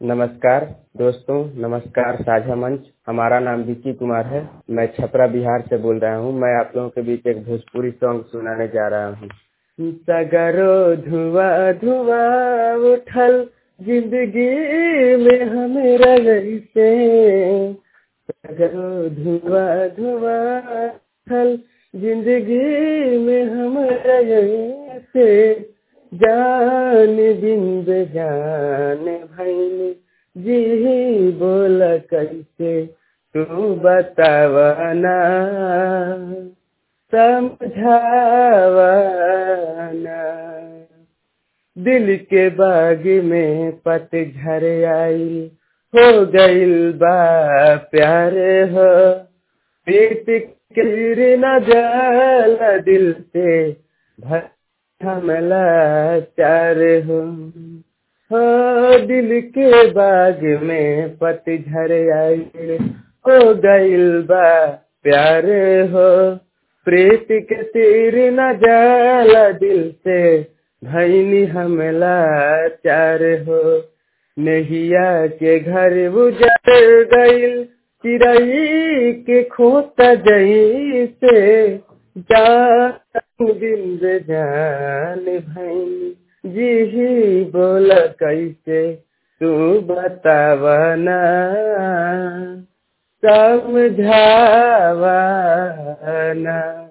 नमस्कार दोस्तों नमस्कार साझा मंच हमारा नाम विकी कुमार है मैं छपरा बिहार से बोल रहा हूँ मैं आप लोगों के बीच एक भोजपुरी सॉन्ग सुनाने जा रहा हूँ सगरो धुआं धुआं उठल जिंदगी में हमेरा से सगरो धुआं धुआं उठल जिंदगी में हमारा से जान बिंद जान भैन जी बोल कैसे तू बतावना समझावना दिल के बाग में पतझर आई हो गइल बा प्यार हो प्रीत किर न जाला दिल से भर हमला चार हो हो दिल के बाग में पतझर आई हो गइल बा प्यार हो प्रीत के तीर न जाला दिल से भैनी हमला चार हो नहिया के घर उजड़ गइल चिड़ई के खोता जई से जान बिंद जान भैन जी बोल कैसे तू बतावना समझावना